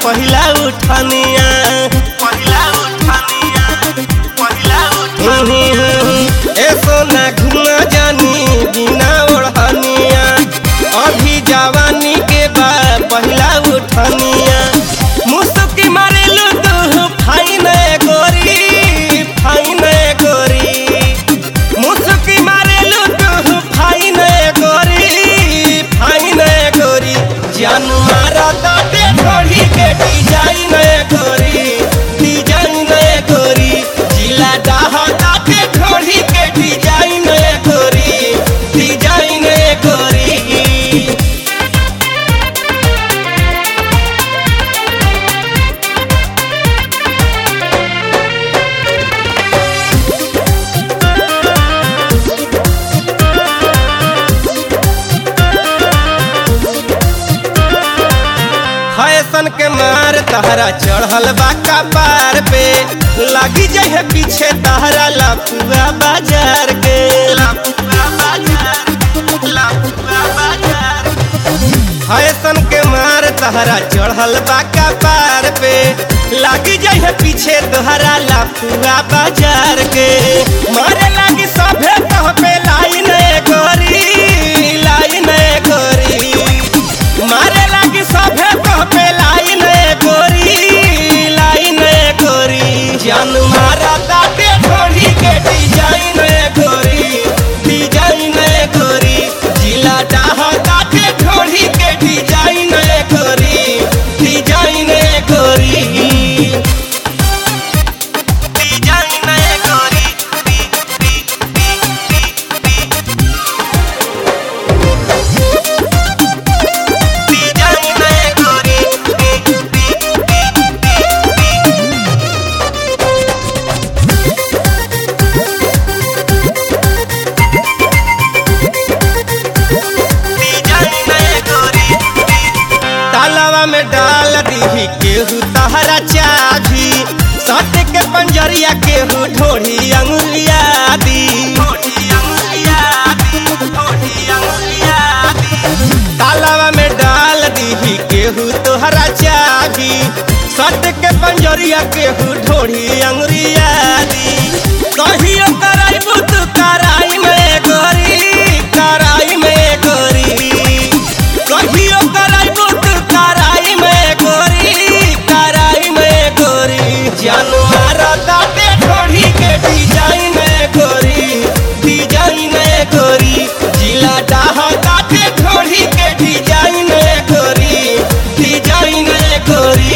पहिला उठनिया पहिला उठनिया पहिला उठनिया ए सोना घुमा जानी बिना ओढ़निया अभी जवानी के बा पहिला उठनिया मुसुकी मारेलू तू फाइन गोरी फाइन गोरी मुसुकी मारेलू तू फाइन गोरी फाइन गोरी जान मारा दाते थोड़ी के डिजाइन गोरी डिजाइन गोरी जिला डाह दाते थोड़ी के डिजाइन गोरी डिजाइन गोरी फैशन के मार तहरा चढ़ल बा कपार पे लगी जहे पीछे तहरा लपुआ बाजार के लपुआ बाजार लपुआ बाजार फैशन के मार तहरा चढ़ल बा कपार पे लगी जहे पीछे तोहरा लपुआ बाजार के मारे लगी सभे कह पे लाइन गोरी लाइन गोरी मारे लगी सभे कह पे लाइन गोरी लाइन गोरी जान मारा दाते थोड़ी के डिजाइन गोरी डिजाइन गोरी जिला डाह दाते थोड़ी के डिजाइन गोरी डिजाइन गोरी डिजाइन गोरी डिजाइन गोरी तालावा में डाल दीही केहू तहरा चाभी सट के पंजरिया केहू ढोढ़ी अंगुलिया दी तालावा में डाल दीही केहू तोहरा चाभी सट के पंजरिया केहू ढोढ़ी अंगुलिया दी कहियो कराइबू तू कराई में गोरी कराई में गोरी कहियो कराइबू तू कराई में गोरी कराई में गोरी जानू मारा दाते ढोढ़ी के डिजाइन गोरी डिजाइन गोरी जिला डाह दाते ढोढ़ी के डिजाइन गोरी डिजाइन गोरी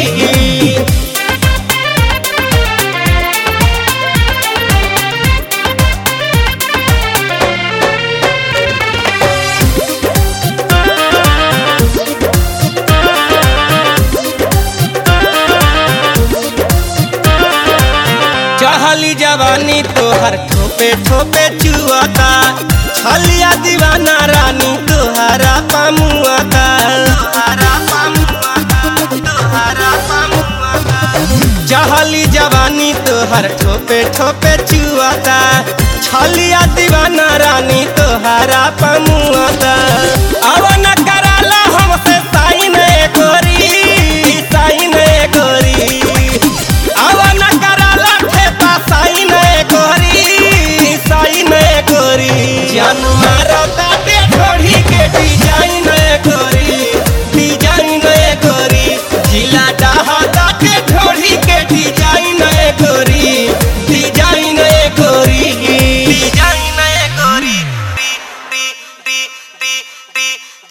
चढ़ली जवानी तोहर ठोपे ठोपे चुअता छलिया दीवाना रानी तोहरा पामुआता तोहरा पामुआता तोहरा पामुआता चढ़ली जवानी तोहर ठोपे ठोपे चुअता छलिया दीवाना रानी तोहरा पामुआता अब